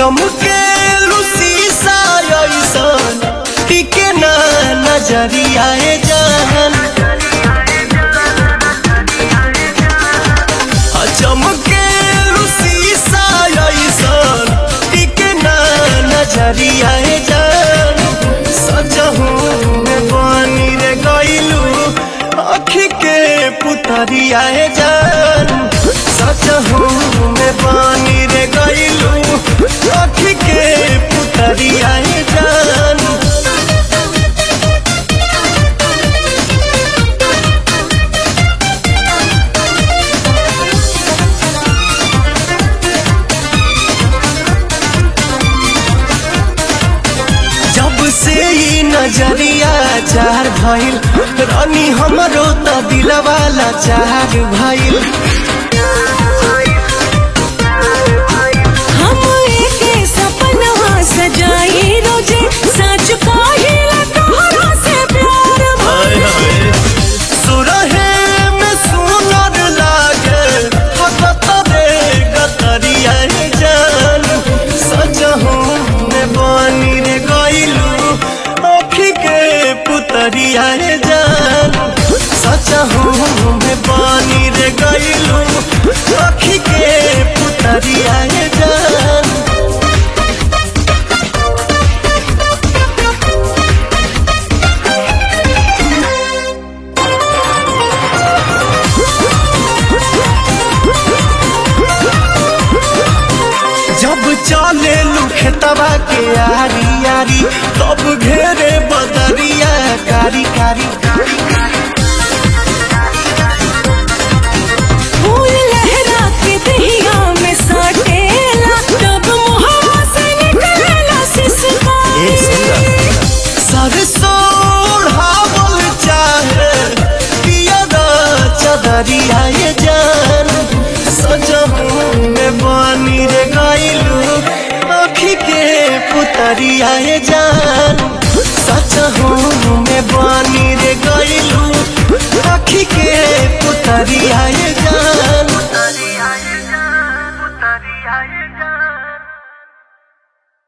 चमके शीशा ऐसन टिके ना नजरिया जान चमके शीशा ऐसन टिके ना नजरिया जान सजहू में बनी रे गइलू अखी के पुतरिया जान सजहू में बनी रे गइलू अखी के पुतरिया जान जब से ई नजरिया चार भइल रानी हमरो त दिलवाला चार भइल हम एके सपनवा सजाई रोजे सच काहिला तोहरा से प्यार भइल सुरहे में सुनर लागे हकत रे गतरिया जान सजहू में बनी रे गइलू अखी के पुतरिया जान सजहू में बनी रे गइलू अखी के पुतरिया जान जब चले लुखतवा के आरी आरी तब घेरे बदरिया कारी कारी फूल लहरा के दहिया में साटेला तब मुहवा से निकलेला सिसकारी सरसों ओढ़ावल चाहे पियरा चदरिया ये जान सजहू में बनी रे गइलू आँखी के पुतरिया ये जान सजहू में बनी रे गइलू आँखी के पुतरिया ये जान